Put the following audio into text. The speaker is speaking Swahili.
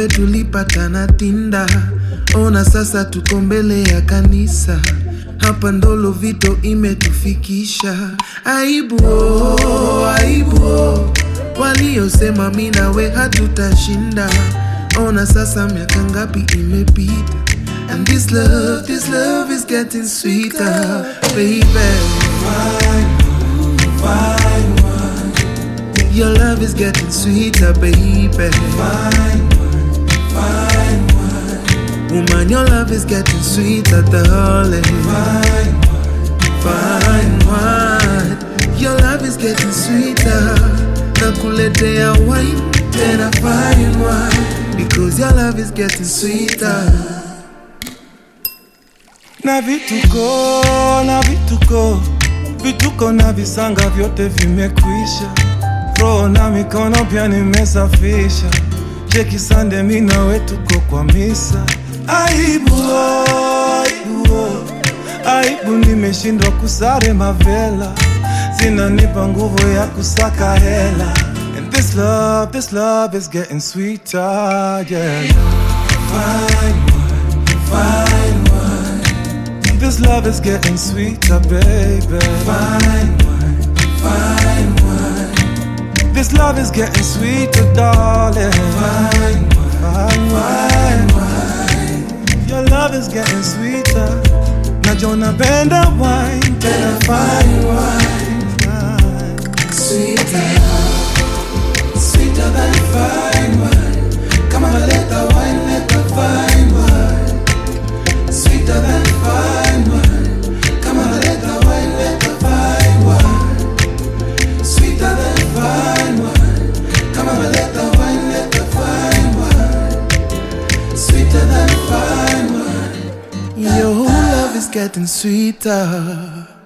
nawe tulipatana Tinda, ona sasa tuko mbele ya kanisa. Hapa ndolo vito imetufikisha. Aibu oh, aibu oh. Waliosema mi nawe hatutashinda, ona sasa miaka ngapi imepita. And this love, this love is getting sweeter, baby. Your love is getting sweeter, baby. Woman, your love is getting sweeter, darling. Fine wine. Your love is getting sweeter. Nakuletea wine, tena fine wine. Because your love is getting sweeter. na vituko na vituko vituko na visanga vyote vimekwisha, roho na mikono pia nimesafisha. Cheki sande, mi nawe tuko kwa misa. Aibu, oh, aibu, oh. aibu, nimeshindwa kusare mavela, zinanipa nguvu ya kusaka hela. And this love, this love is getting sweeter, yeah. Fine wine, fine wine. This love is getting sweeter, baby. Fine wine, fine wine. This love is getting sweeter, darling. Fine wine, fine wine. Your love is getting sweeter. Najua napenda wine, tena fine wine. Fine. Sweeter, sweeter than fine wine. Come on, let the wine, let the fine wine. Sweeter than fine wine. Come on, let the wine, let the fine wine. Sweeter than fine wine. Come on, let the wine, let the fine wine. Sweeter than fine wine. Your love is getting sweeter.